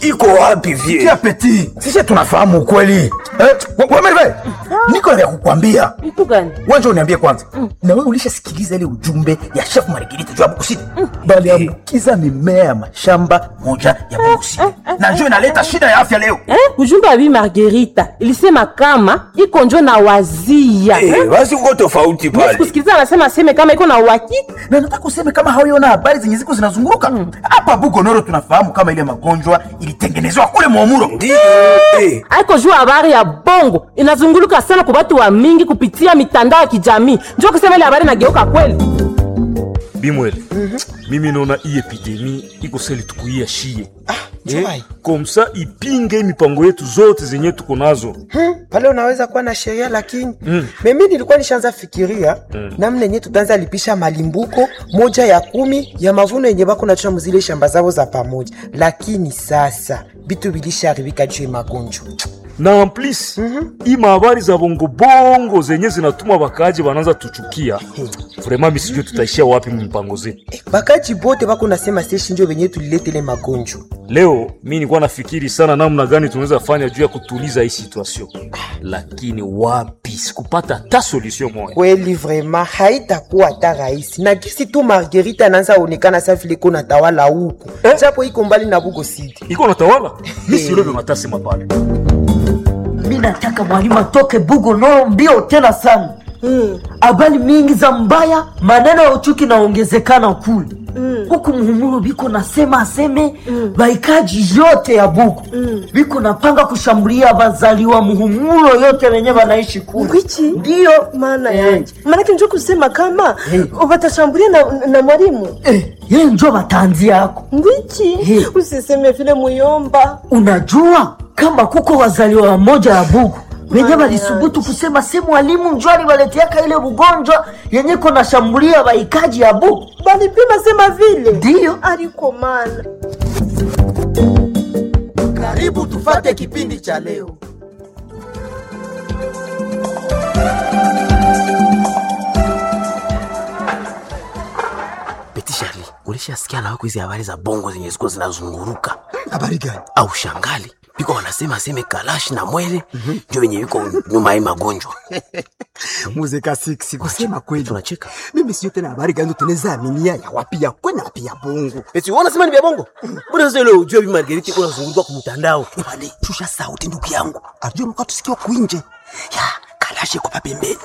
iko wapi vie Kia peti, sisi tunafahamu ukweli. Eh, wa- Wamerve, niko na vya kukwambia. Mtu gani? Wanja uniambie kwanza, na wewe ulishasikiliza ile ujumbe ya chef Margarita juu ya Bukusidi? Bali ambukiza mimea ya mashamba moja ya Bukusidi, na njoo inaleta shida ya afya leo. Eh? Ujumbe wa Bi Margarita ilisema kama iko njo na wazia. Eh, Eh? basi uko tofauti Mimi pale kusikiliza anasema aseme kama iko na uhakika. na nataka useme kama hauiona habari zenye ziko zinazunguruka hapa Bugonoro. Tunafahamu kama ile magonjwa ilitengenezwa kule Mwamuro. ndio eh. Aiko juu habari ya bongo inazunguluka sana kwa watu wa mingi kupitia mitandao ya kijamii. Njoo kusema ile habari nageuka kweli. bimwele mimi naona hii epidemi iko seli tukuia shie Chumai. komsa ipinge mipango yetu zote zenye tuko nazo Hmm, pale unaweza kuwa na sheria lakini mm. mimi nilikuwa nishaanza fikiria mm. namna yenye tutaanza lipisha malimbuko moja ya kumi ya mavuno yenye bako nachua muzile shamba zao za pamoja, lakini sasa bitu bilisharibika juu ya magonjwa. na en plus hii mahabari za bongobongo zenye zinatuma bakaji bananza tuchukia vraimen misijue tutaishia wapi mpango zetu Eh, bakaji bote bako nasema seshi njo benye tuliletele magonjwa. leo mi nilikuwa nafikiri sana namna gani tunaweza fanya juu ya kutuliza hii situation lakini wapi sikupata hata solution moya Kweli vraiment haitakuwa hata rahisi, na kisi tu Margarita anaanza onekana sa vile iko natawala huku Eh? japo iko mbali na Bugo City. iko natawala mi silobe matasema pale mi nataka mwalimu atoke bugo noro mbio tena sana habari mingi za mbaya maneno ya uchuki naongezekana kule huku muhumuro biko nasema aseme baikaji yote ya bugo biko napanga kushambulia bazaliwa muhumuro yote wenye banaishi kule Ngwichi? ndiyo maana Eh. yanje maanake njo kusema kama Eh. watashambulia na, na mwalimu eh, ye njo batanzi yako ngwichi Eh. usiseme vile muyomba unajua kama kuko wazaliwa wamoja ya bugu wenye Mama walisubutu kusema se mwalimu njo aliwaleteaka ile ugonjwa yenye kona shambulia baikaji ya bugu balipima sema vile ndiyo aliko mana Karibu tufate kipindi cha leo. Beti Shari, ulishasikia na wako hizi habari za bongo zenye ziko zinazunguruka Habari gani? au shangali? Biko wanasema aseme kalashi na mwele ndio wenye yuko nyuma ya hii magonjwa. Muzika siksi kusema kweli. Tunacheka. Mimi sio tena habari gani tunaweza aminia ya wapi ya kwena wapi ya bongo. Eti wewe unasema ni vya bongo? Mbona sasa ile ujue bi Margarita iko nazunguruka kwa mtandao? Bale, shusha sauti ndugu yangu. Ajue mko tusikia kuinje. Ya, kalashi kwa pembeni.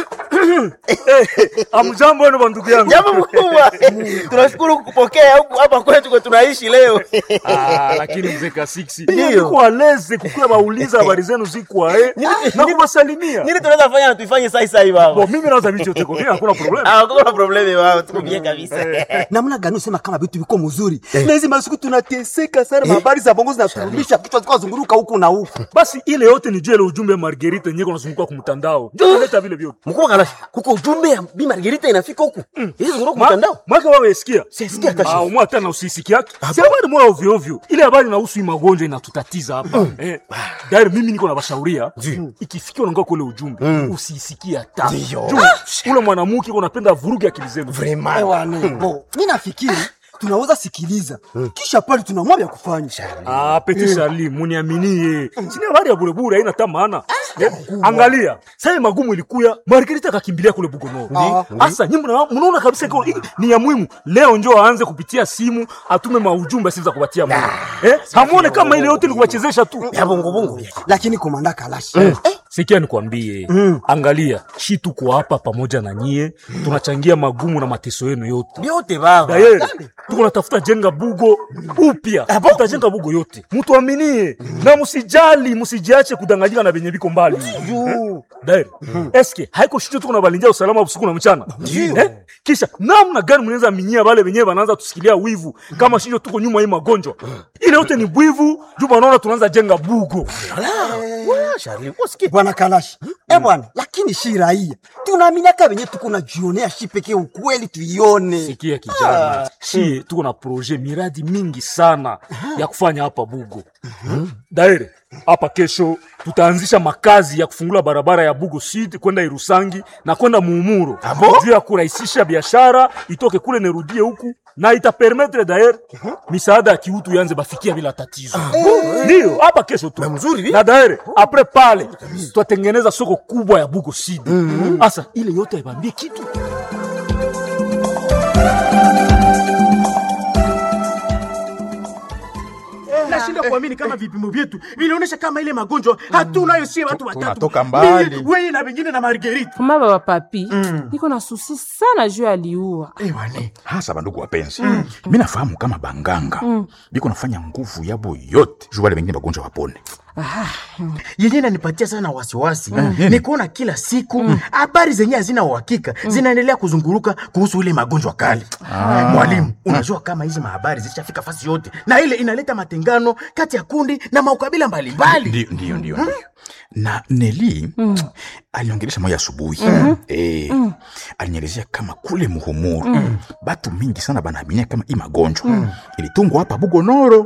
amjambo wenu bandugu yangu Jambo mkubwa. Tunashukuru kukupokea huku hapa kwetu kwa tunaishi leo. Ah, lakini mzee kasiksi Ndio. niko aleze kukuwa bauliza habari zenu zikwa eh, na kuwasalimia Nini tunaweza fanya na tuifanye sasa sasa hivi baba? Bo, mimi naweza vitu yote kwa mimi hakuna problem Ah, hakuna probleme baba, tuko bien kabisa. Namna gani usema kama vitu viko mzuri. Na hizi masiku tunateseka sana habari za bongo zinaturudisha kichwa zikao zunguruka huku na huku. basi ile yote ni juu ile ujumbe ya Margarita yenyewe kunazunguka kwa mtandao ndio inaleta vile vyote Mkubwa kalashi, kuko ujumbe ya Bi Margarita inafika huku. Hizi zunguruka kwa mtandao. mwaka wewe sikia Sisikia hata Ah, umwa tena usisiki yake si habari moya ovyo ovyo ile habari inahusu hii magonjwa inatutatiza hapa eh dari mimi niko na bashauria ikifikia unaongea kule ujumbe usisikie hata Juu, ule mwanamke uko napenda vuruge akili zenu Bo, mimi nafikiri tunaweza sikiliza. Kisha pale tunamwambia vya kufanya. Ah, Petit Charlie, muniaminie. Sina habari ya burebure haina hata maana. Eh, Angalia, sasa magumu ilikuya, Margarita akakimbilia kule Bugono. Sasa nyinyi mna- mnaona kabisa iko hii ni ya muhimu. Leo njoo aanze kupitia simu, atume maujumbe siza kupatia Mungu. Eh? Hamuone kama ile yote ni kuwachezesha tu. Ya bongo bongo. Lakini komanda kalashi. Sikia nikwambie, angalia, shi tuko hapa pamoja na nyie, tunachangia magumu na mateso yenu yote. Yote baba. Daye, tuko natafuta jenga bugo upya, tutajenga bugo yote, mutuaminie na musijali, musijiache kudanganyika na venye viko mbali. Eh? Daye, eske haiko shicho tuko na balindia usalama usiku na mchana eh? Kisha namna gani mnaweza aminia wale wenyewe wanaanza tusikilia wivu kama shicho tuko nyuma hii magonjwa ile yote ni bwivu juu wanaona tunaanza jenga bugo. Charlie, usikie. Bwana Kalashi. Eh bwana, lakini shi raia. Tunaaminiaka wenye tuko na jionea shi pekee ukweli tuione. Sikia kijana, shie tuko na proje miradi mingi sana ya kufanya hapa Bugo. Daire, hapa kesho tutaanzisha makazi ya kufungula barabara ya Bugo Sud kwenda Irusangi na kwenda Muumuro juu ya kurahisisha biashara itoke kule nerudie huku na itapermetre daire misaada ya kiutu yanze bafikia bila tatizo. Ndio hapa kesho tu mzuri na daire apres pale tutatengeneza soko kubwa ya Bugo Sud. Asa ile yote haibambie kitu nashinda kuamini kama vipimo vyetu vinaonyesha kama ile magonjwa hatunayo sie watu watatu tunatoka mbali. Mimi, wewe na vingine na Marguerite Mama baba papi, niko na susi sana juu aliua. ewane hasa bandugu wapenzi mi nafahamu kama banganga biko nafanya nguvu yabo yote juu wale wengine bagonjwa wapone yenye nanipatia sana wasiwasi ni kuona kila siku habari zenye hazina uhakika zinaendelea kuzunguruka kuhusu ile magonjwa kali mwalimu unajua kama hizi mahabari zishafika fasi yote na ile inaleta matengano kati ya kundi na maukabila mbalimbali ndio ndio ndio ndio na neli aliongelesha moya asubuhi eh, alinielezea kama kule muhumuru batu mingi sana banaaminia kama hii magonjwa ilitungwa hapa bugonoro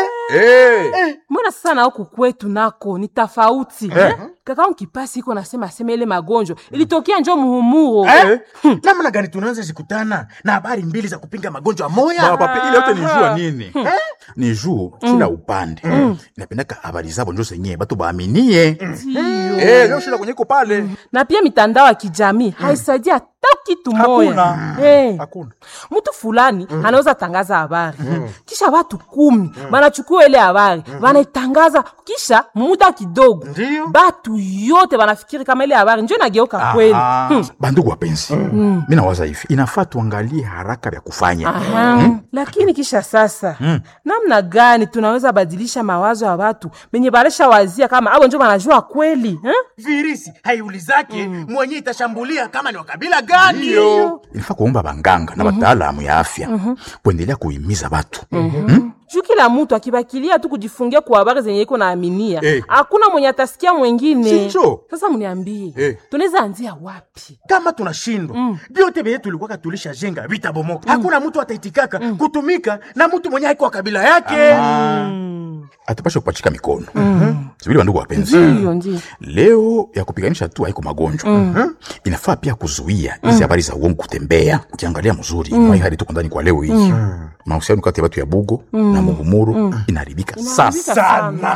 eh. Mbona sasa na huku kwetu nako ni tofauti eh? Kaka nkipasi iko nasema sema ile magonjwa ilitokea njo muhumuro Eh? namna gani tunaanza zikutana na habari mbili za kupinga magonjwa moya Baba, papi, ile yote ni jua nini ni juu kila upande inapendaka habari zabo njo zenyewe batu baaminie Eh, ndio shida kwenye iko pale na pia mitandao ya kijamii haisaidia hata kitu moya Hakuna. Eh. hakuna mtu fulani anaweza tangaza habari kisha watu kumi wanachukua ile habari wanaitangaza kisha muda kidogo Ndiyo. batu yote wanafikiri kama ile habari njo inageuka kweli Aha. Hmm. bandugu wapenzi mi nawaza hivi inafaa tuangalie haraka vya kufanya Aha. lakini kisha sasa namna gani tunaweza badilisha mawazo ya watu benye balesha wazia kama abo njo wanajua kweli eh? virisi haiulizake mwenye itashambulia kama ni wakabila gani inafaa kuomba banganga na wataalamu ya afya kuendelea kuhimiza batu juu kila mtu akibakilia tu kujifungia kwa habari zenye iko naaminia Eh. hakuna mwenye atasikia mwengine Sinjo. sasa mniambie Eh. tunaweza anzia wapi kama tunashindwa vyote vyenye tulikuwaka tulishajenga vitabomoka hakuna mtu ataitikaka kutumika na mtu mwenye haiko wa kabila yake atupashe kupachika mikono sibili bandugu wapenzi ndiyo ndio leo ya kupiganisha tu haiko magonjwa inafaa pia kuzuia hizi habari za uongo kutembea ukiangalia mzuri mm. hadi tuko ndani kwa leo hii mahusiano kati ya watu ya bugo na muhumuru inaharibika sasa sana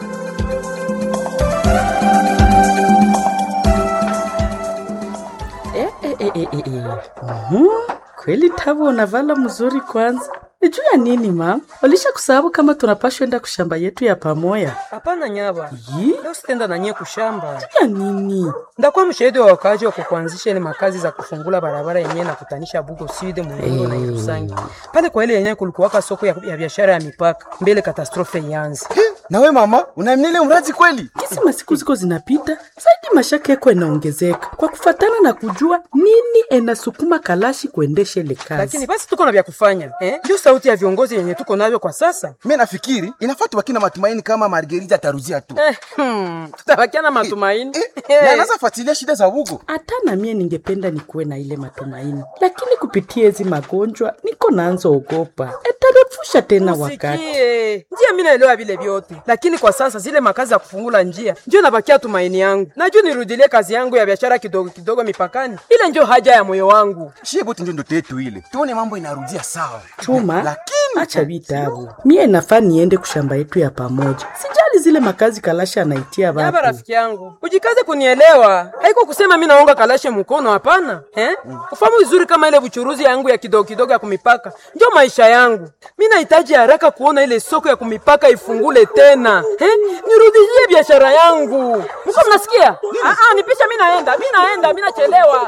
Eh, eh, eh, eh, eh, eh. Mhm. Kweli Tavo unavala mzuri kwanza. Ni juu ya nini ma? Walisha kusahau kama tunapashwa enda kushamba yetu ya pamoya. Hapana nyaba, Yi? leo sitenda na nyie kushamba. Ya nini? Ndakuwa mshahidi wa wakaaji wa kukuanzisha ile makazi za kufungula barabara yenyewe na kutanisha Bugo Sud, Muhuro na Irusangi. Pale kwa ile yenyewe kulikuwaka soko ya, ya biashara ya mipaka mbele katastrofe ianze. nawe mama unaamini ile mradi kweli Kisi masiku ziko zinapita, zaidi mashaka yako inaongezeka kwa kufatana na kujua nini enasukuma kalashi kuendesha ile kazi. Lakini basi tuko na vya kufanya eh? Juu sauti ya viongozi yenye tuko navyo kwa sasa mi nafikiri inafaa tubaki na matumaini kama margerita ataruzia tu eh, hmm, tutabakia na matumaini na anaweza fuatilia shida za bugo hata na mie ningependa nikuwe na ile matumaini, lakini kupitia hizi magonjwa niko naanza ogopa, etarefusha tena wakati. Sikie, njia mi naelewa vile vyote, lakini kwa sasa zile makazi za kufungula njia ndio nabakia tumaini yangu. Najua nirudilie kazi yangu ya biashara kidogo kidogo mipakani, ile ndio haja ya moyo wangu. shie bote ndio ndoto yetu ile tuone mambo inarudia sawa Chuma, lakini acha vitabu, mie nafaa niende kushamba yetu ya pamoja. Sijali zile makazi kalasha anaitia Yaba wapi. rafiki yangu, ujikaze kunielewa. Haiko kusema mi naonga kalashe mkono, hapana eh? Ufahamu vizuri kama ile buchuruzi yangu ya kidogo kidogo ya kumipaka ndio maisha yangu. Mi nahitaji haraka kuona ile soko ya kumipaka ifungule tena eh? Nirudishie biashara yangu. Mko mnasikia? Ah, ah, nipisha, mi naenda, mi naenda, mi nachelewa.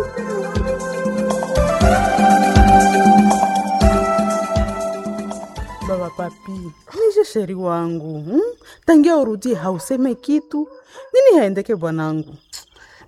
Baba papi, nije sheri wangu hmm? Tangia urudie hauseme kitu nini haendeke bwanangu?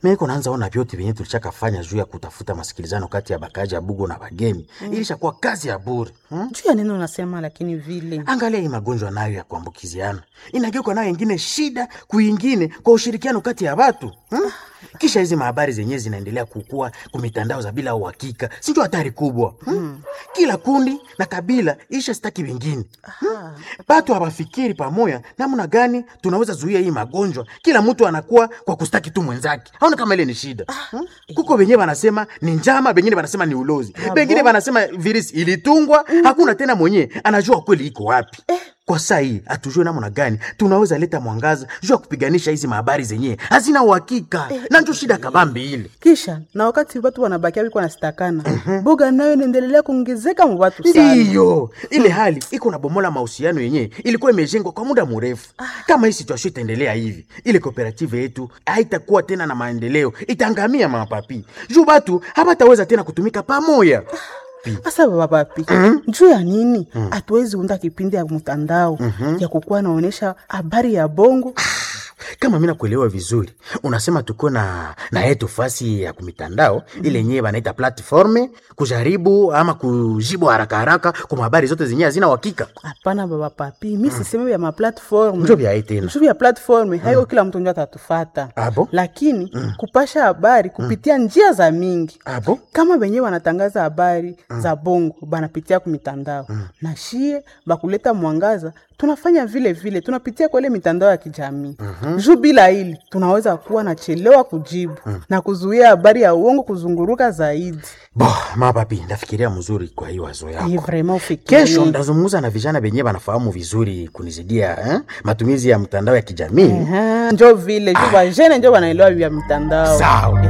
meko naanza ona vyote vyenye tulichakafanya juu ya kutafuta masikilizano kati ya bakaji ya bugo na bagemi Mm. ilishakuwa kazi ya bure hmm? juu ya neno unasema lakini vile angalia hii magonjwa nayo ya kuambukiziana inageuka nayo ingine shida kuingine kwa ushirikiano kati ya watu hmm? kisha hizi mahabari zenyewe zinaendelea kukua kumitandao za bila uhakika sinjo hatari kubwa hmm? kila kundi na kabila isha staki wengine hmm? batu hawafikiri pamoya namna gani tunaweza zuia hii magonjwa kila mtu anakuwa kwa kustaki tu mwenzake aona kama ile ni shida hmm? kuko wenyewe wanasema ni njama bengine wanasema ni ulozi bengine wanasema virisi ilitungwa hakuna tena mwenyewe anajua kweli iko wapi kwa saa hii hatujue namna gani tunaweza leta mwangaza juu ya kupiganisha hizi mahabari zenyewe hazina uhakika na njo shida kabambi ile kisha na wakati watu wanabakia wiko nasitakana boga nayo inaendelea kuongezeka mu watu sana ndiyo ile hali iko na bomola mahusiano yenyewe ilikuwa imejengwa kwa muda mrefu kama hii situation itaendelea hivi ile kooperative yetu haitakuwa tena na maendeleo itaangamia mapapi juu batu habataweza tena kutumika pamoja Asa baba papi juu ya nini hatuwezi unda kipindi ya mtandao ya kukuwa naonesha habari ya bongo kama mi nakuelewa vizuri unasema tuko na na yetu fasi ya kumitandao ile yenyewe banaita platforme kujaribu ama kujibu haraka haraka kwa habari zote zenyewe hazina uhakika hapana baba papi mi siseme vya maplatform njo vya hii tena juu ya platform haiko kila mtu njo atatufata abo lakini kupasha habari kupitia njia za mingi abo kama wenyewe wanatangaza habari za bongo banapitia kumitandao na shie bakuleta mwangaza tunafanya vile vile tunapitia kwa ile mitandao ya kijamii juu bila hili tunaweza kuwa nachelewa kujibu na kuzuia habari ya uongo kuzunguruka zaidi bo mapapi ndafikiria mzuri kwa hii wazo yako ni vrema ufikirie. kesho ndazungumza na vijana venyewe wanafahamu vizuri kunizidia eh? matumizi ya mtandao ya kijamii Aha, njo vile juu bajene njo wanaelewa vya mitandao Sawa.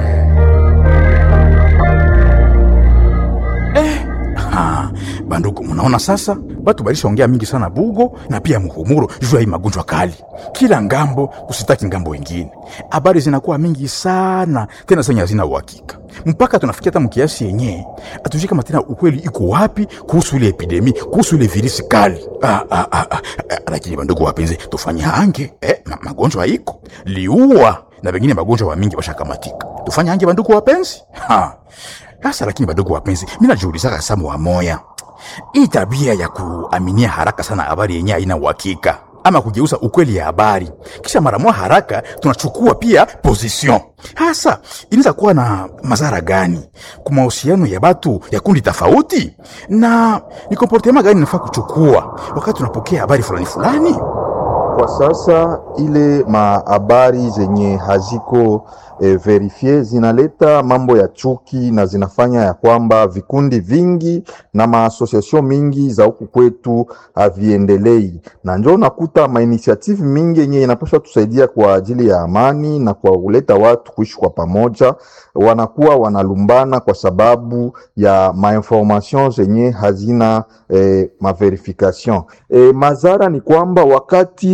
Ha, bandugu munaona sasa batu balishaongea mingi sana bugo na pia muhumuro juu ya hii magonjwa kali kila ngambo kusitaki ngambo wengine habari zinakuwa mingi sana tena zenye hazina uhakika mpaka tunafikia hata mkiasi yenyewe atujui kama tena ukweli iko wapi kuhusu ile epidemi kuhusu ile virisi kali ah, ah, ah, ah, ah, lakini bandugu wapenzi tufanye hange eh, ma, magonjwa iko liua na wengine magonjwa wa mingi washakamatika tufanye hange bandugu wapenzi ha. Sasa lakini badogo wapenzi, mi najiulizaka samu wa moya, hii tabia ya kuaminia haraka sana habari yenye haina uhakika ama kugeuza ukweli ya habari kisha mara moja haraka tunachukua pia position, hasa inaweza kuwa na madhara gani kwa mahusiano ya batu ya kundi tofauti, na ni komportema gani nafaa kuchukua wakati tunapokea habari fulani fulani? Kwa sasa ile mahabari zenye haziko e, verifie zinaleta mambo ya chuki na zinafanya ya kwamba vikundi vingi na maasosiasio mingi za huku kwetu haviendelei, na njo nakuta mainitiative mingi yenye inapaswa tusaidia kwa ajili ya amani na kwa kuleta watu kuishi kwa pamoja, wanakuwa wanalumbana kwa sababu ya mainformation zenye hazina e, maverification. E, madhara ni kwamba wakati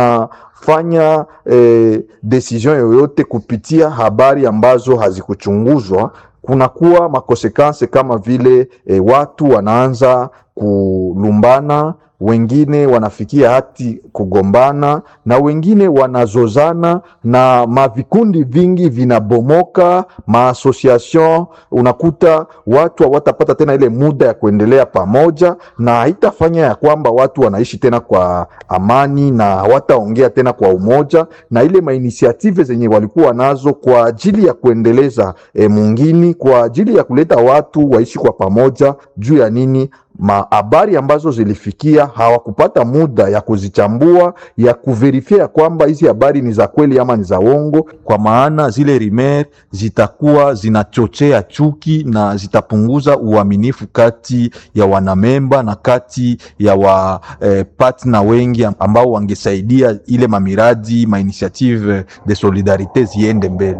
tunafanya eh, decision yoyote kupitia habari ambazo hazikuchunguzwa, kunakuwa makonsekanse kama vile eh, watu wanaanza kulumbana, wengine wanafikia hati kugombana, na wengine wanazozana, na mavikundi vingi vinabomoka, maasociation. Unakuta watu hawatapata tena ile muda ya kuendelea pamoja, na haitafanya ya kwamba watu wanaishi tena kwa amani na hawataongea tena kwa umoja, na ile mainisiative zenye walikuwa nazo kwa ajili ya kuendeleza e, mungini, kwa ajili ya kuleta watu waishi kwa pamoja juu ya nini mahabari ambazo zilifikia hawakupata muda ya kuzichambua ya kuverifia ya kwamba hizi habari ni za kweli ama ni za uongo, kwa maana zile rimer zitakuwa zinachochea chuki na zitapunguza uaminifu kati ya wanamemba na kati ya wa eh, partner wengi ambao wangesaidia ile mamiradi mainitiative de solidarite ziende mbele.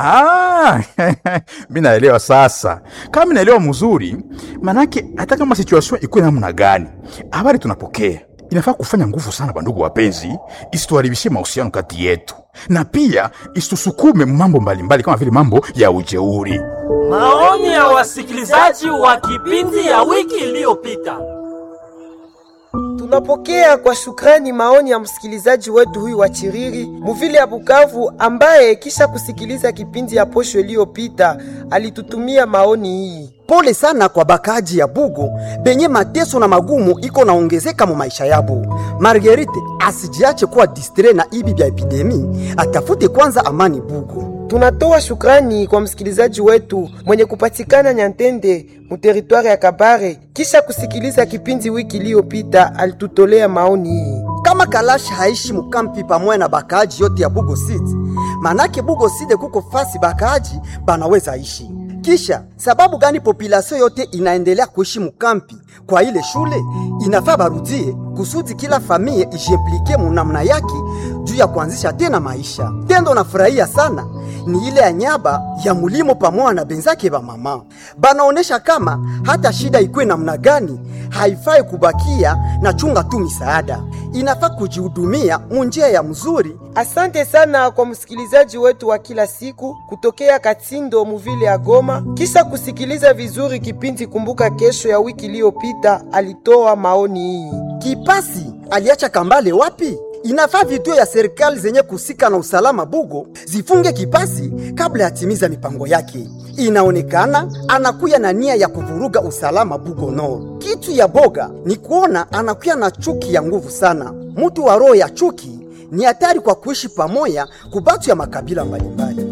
Ah, mi naelewa sasa. Kama mi naelewa mzuri, manake hata kama situation ikuwe namna gani, habari tunapokea inafaa kufanya nguvu sana, bandugu wapenzi, isituharibishie mahusiano kati yetu, na pia isitusukume mambo mbalimbali kama vile mambo ya ujeuri. Maoni ya wasikilizaji wa kipindi ya wiki iliyopita. Tunapokea kwa shukrani maoni ya msikilizaji wetu huyu wa Chiriri muvile ya Bukavu, ambaye kisha kusikiliza kipindi ya posho iliyopita alitutumia maoni hii. Pole sana kwa bakaji ya Bugo benye mateso na magumu iko naongezeka mu maisha yabo. Marguerite asijiache kuwa distre na ibi bya epidemi, atafute kwanza amani Bugo. Tunatoa shukrani kwa msikilizaji wetu mwenye kupatikana Nyantende mu teritwari ya Kabare, kisha kusikiliza kipindi wiki iliyopita alitutolea maoni hii. Kama Kalashi haishi mukampi pamoja na bakaaji yote ya Bugo City, manake Bugo City kuko fasi bakaaji banaweza ishi. Kisha sababu gani population yote inaendelea kuishi mukampi kwa ile shule? Inafaa barudie kusudi kila familia ijiimplike munamna yake juu ya kuanzisha tena maisha. Tendo nafurahia sana ni ile ya nyaba ya mulimo pamoja na benzake ba mama banaonesha kama hata shida ikwe namna gani, haifai kubakia na chunga tu misaada, inafaa kujihudumia munjia ya mzuri. Asante sana kwa msikilizaji wetu wa kila siku kutokea Katindo muvile ya Goma, kisha kusikiliza vizuri kipindi Kumbuka Kesho ya wiki iliyopita, alitoa maoni hii. Kipasi aliacha kambale wapi? Inafaa vituo ya serikali zenye kusika na usalama Bugo zifunge Kipasi kabla ya timiza mipango yake. Inaonekana anakuya na nia ya kuvuruga usalama Bugo no. Kitu ya boga ni kuona anakuya na chuki ya nguvu sana. Mutu wa roho ya chuki ni hatari kwa kuishi pamoja kubatu ya makabila mbalimbali.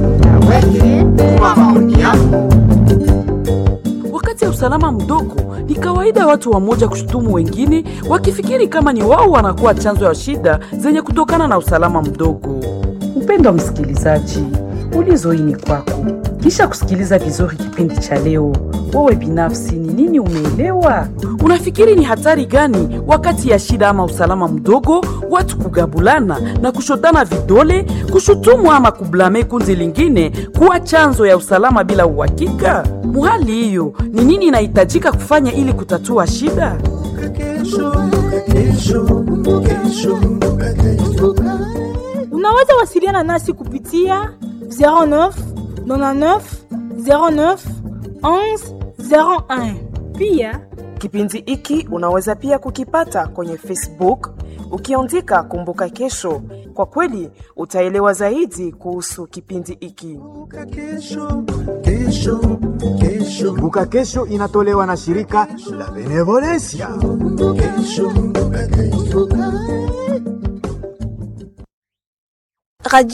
Wakati ya usalama mdogo, ni kawaida watu wamoja kushutumu wengine wakifikiri kama ni wao wanakuwa chanzo ya shida zenye kutokana na usalama mdogo. Mpendwa msikilizaji, ulizo hii ni kwako. Kisha kusikiliza vizuri kipindi cha leo, wewe binafsi ni nini umeelewa? Unafikiri ni hatari gani wakati ya shida ama usalama mdogo, watu kugabulana na kushotana vidole, kushutumu ama kublame kundi lingine kuwa chanzo ya usalama bila uhakika? Muhali hiyo ni nini inahitajika kufanya ili kutatua shida? Unaweza wasiliana nasi kupitia 09 99 09 11 01. Pia Kipindi hiki unaweza pia kukipata kwenye Facebook ukiandika Kumbuka Kesho. Kwa kweli utaelewa zaidi kuhusu kipindi hiki. Kumbuka Kesho inatolewa na shirika la Benevolencia. Radio